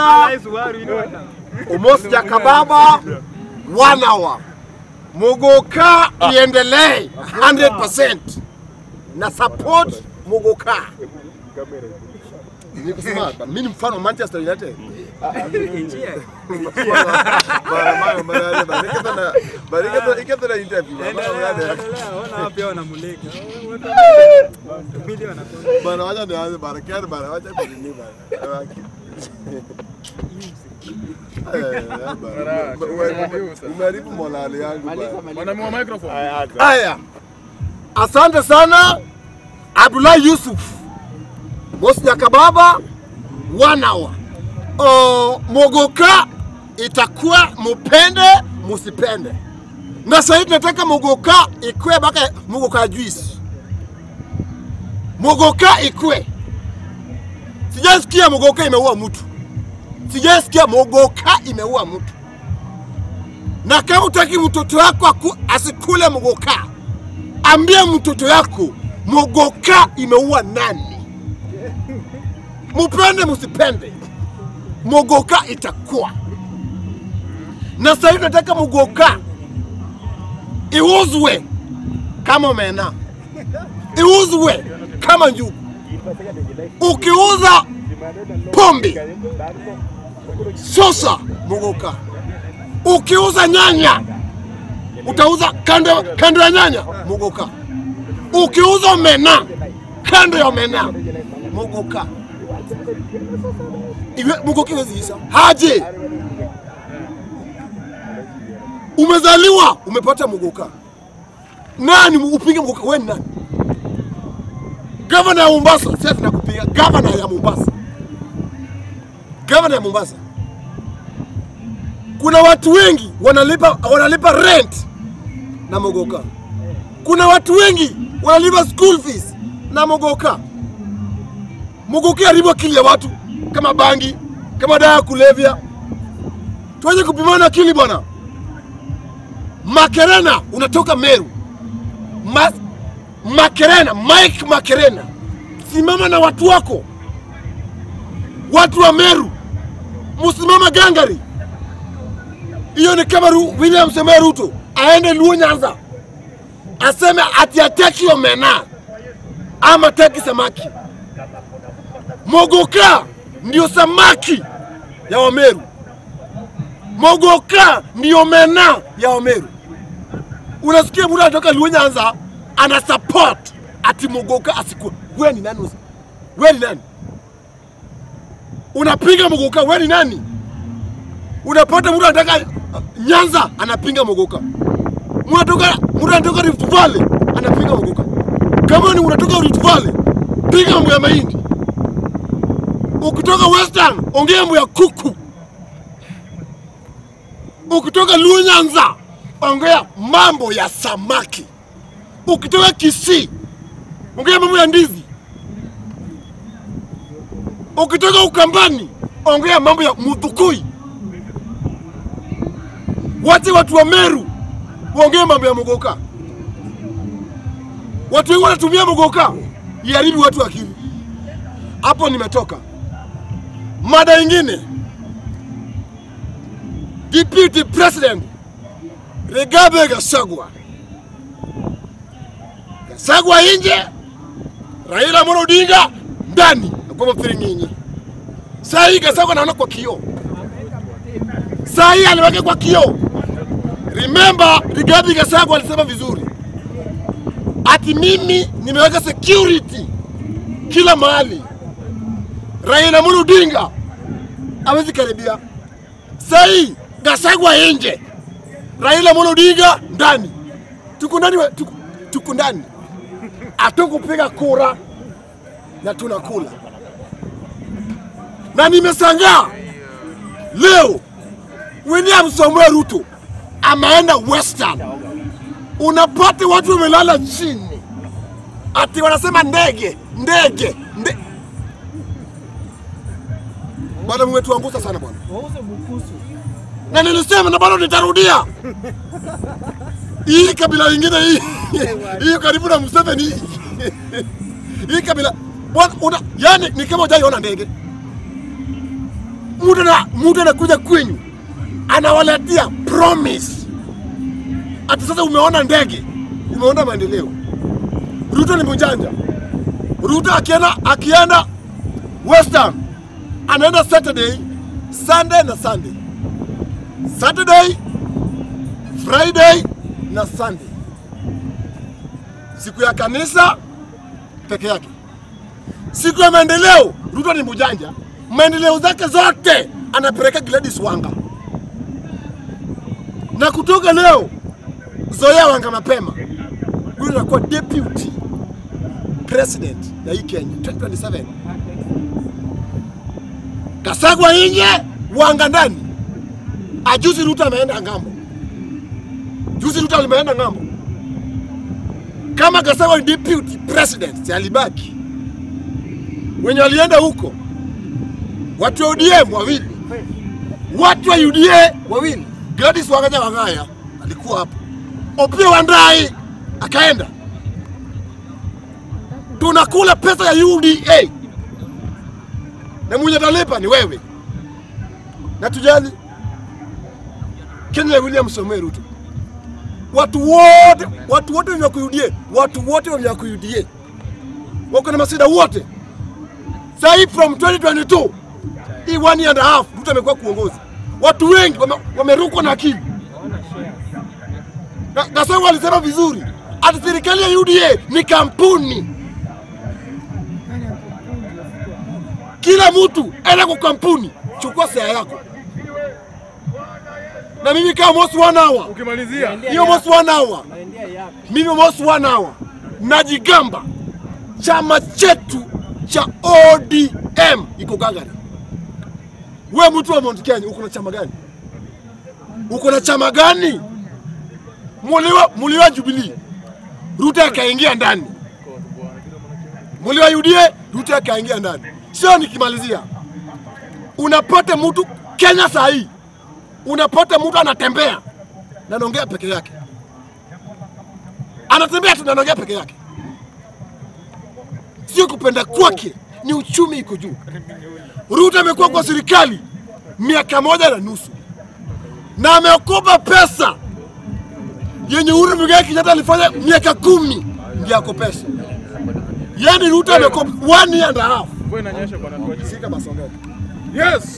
sana Umos Jakababa one hour. Muguka iendelee 100% na support Muguka. Ni kusema mimi ni mfano wa Manchester United. Bara mayo bara bara ikatana bara ikatana ikatana interview. Bana wacha nianze bara kero bara wacha kunini bara. Umeharibu morali yangu bana. Mwanamua microphone. Haya, asante sana Abdullahi Yusuf Mosi Jakababa one hour. O, Mogoka itakuwa mupende musipende, na sasa tunataka Mogoka ikue baka Mogoka juice, Mogoka ikue. Sijasikia Mogoka imeua mtu, sijasikia Mogoka imeua mtu na kama utaki mtoto wako aku- asikule mogoka, ambia mtoto yako mogoka imeua nani. Mupende musipende, mogoka itakuwa na sasa hivi nataka mogoka iuzwe kama omena, iuzwe kama njugu. Ukiuza pombe sosa mogoka ukiuza nyanya utauza kando, kando ya nyanya muguka. Ukiuza omena kando ya omena muguka. Iwe muguka iwezi isha haje. Umezaliwa umepata muguka, nani upinge muguka? Wewe ni nani? Gavana ya Mombasa, sasa tunakupiga gavana ya Mombasa, gavana ya Mombasa kuna watu wengi wanalipa, wanalipa rent na mogoka. Kuna watu wengi wanalipa school fees na mogoka. Mogoka haribu akili ya watu kama bangi, kama dawa ya kulevya. Tuache kupimana akili bwana. Makerena unatoka Meru. Ma, Makerena, Mike Makerena, simama na watu wako, watu wa Meru, musimama gangari hiyo ni kama Ru- William Samoei Ruto aende Luo Nyanza aseme ati ataki omena ama ataki samaki. Mogoka ndio samaki ya Wameru, Mogoka ndio omena ya Wameru. Unasikia mtu anatoka Luo Nyanza ana support ati Mogoka asikue. Wewe ni nani? usi- Wewe ni nani? Unapinga Mogoka, wewe ni nani? unapata mtu anataka Nyanza anapinga Mogoka, mtu anatoka mtu anatoka Rift Valley anapinga Mogoka. Kama ni unatoka Rift Valley, piga mambo ya mahindi. Ukitoka Western, ongea mambo ya kuku. Ukitoka Luo Nyanza, ongea mambo ya samaki. Ukitoka Kisii, ongea mambo ya ndizi. Ukitoka Ukambani, ongea mambo ya Muthukui. Wache watu wa Meru waongee mambo ya Mogoka. Watu wengi wanatumia Mogoka iharibu watu akili. Hapo nimetoka. Mada ingine, Deputy President Rigathi Gachagua, Gachagua nje, Raila Amolo Odinga ndani, kwa mfiringinyi. Saa hii Gachagua anaona kwa kioo saa hii aliweka kwa kioo. Remember, Rigathi Gachagua alisema vizuri ati mimi nimeweka security kila mahali, Raila Amolo Odinga hawezi karibia. Saa hii Gachagua nje, Raila Amolo Odinga ndani, tuko ndani, wa- tuko, tuko ndani, hatukupiga kura na tunakula, na nimesangaa leo William Samuel Ruto ameenda Western, unapata watu wamelala chini, ati wanasema ndege ndege nde... Bwana, mmetuangusha sana bwana, na nilisema na bado nitarudia hii kabila ingine hii hii karibu na Museveni hii hii kabila bwana, una yani ni kama hujaiona ndege mtu na mtu anakuja kwenyu anawaletea promise ati sasa umeona ndege, umeona maendeleo. Ruto ni mjanja. Ruto akienda akienda Western anaenda Saturday, Sunday na Sunday, Saturday, Friday na Sunday, siku ya kanisa peke yake. Siku ya maendeleo, Ruto ni mjanja, maendeleo zake zote anapeleka Gladys Wanga, na kutoka leo Zoea Wanga mapema, huyu anakuwa deputy president ya hii Kenya 2027. Kasagwa nje, Wanga ndani. Ajuzi Ruto ameenda ngambo, juzi Ruto alimeenda ngambo. Kama Kasagwa ni deputy president, si alibaki wenye walienda huko, watu wa ODM wawili, watu wa UDA wawili. Gladys Wanga Wangaya alikuwa hapo, Opiyo Wandayi akaenda. Tunakula pesa ya UDA na mwenye atalipa ni wewe, na tujali Kenya ya William Samoei Ruto. Watu wote watu wote wenye wako UDA, watu wote wenye wako UDA wako na masida wote sahii from 2022 hii one year and a half Ruto amekuwa kuongoza, watu wengi wame- wamerukwa na akili. Na- Gasongo alisema vizuri ati serikali ya UDA ni kampuni. Kila mtu enda kwa kampuni, chukua sea yako. Na mimi kama most one hour, Ukimalizia hiyo most one hour, mimi most one hour najigamba chama chetu cha ODM iko gagari. We mtu wa Mount Kenya, uko na chama gani? Uko na chama gani? Muliwa, muliwa Jubilee, Ruto akaingia ndani. Muliwa UDA, Ruto akaingia ndani. Sio nikimalizia, unapata mtu Kenya saa hii, unapata mtu anatembea na anaongea peke yake, anatembea tu na anaongea peke yake sio kupenda kwake, ni uchumi iko juu. Ruto amekuwa kwa serikali miaka moja na nusu na ameokopa pesa yenye Uhuru Muigai Kenyatta alifanya miaka kumi ndio akopesha. Yani Ruto amekopa one year and a half. mvua inanyesha bwana tuache. Sika basi ongea. Yes.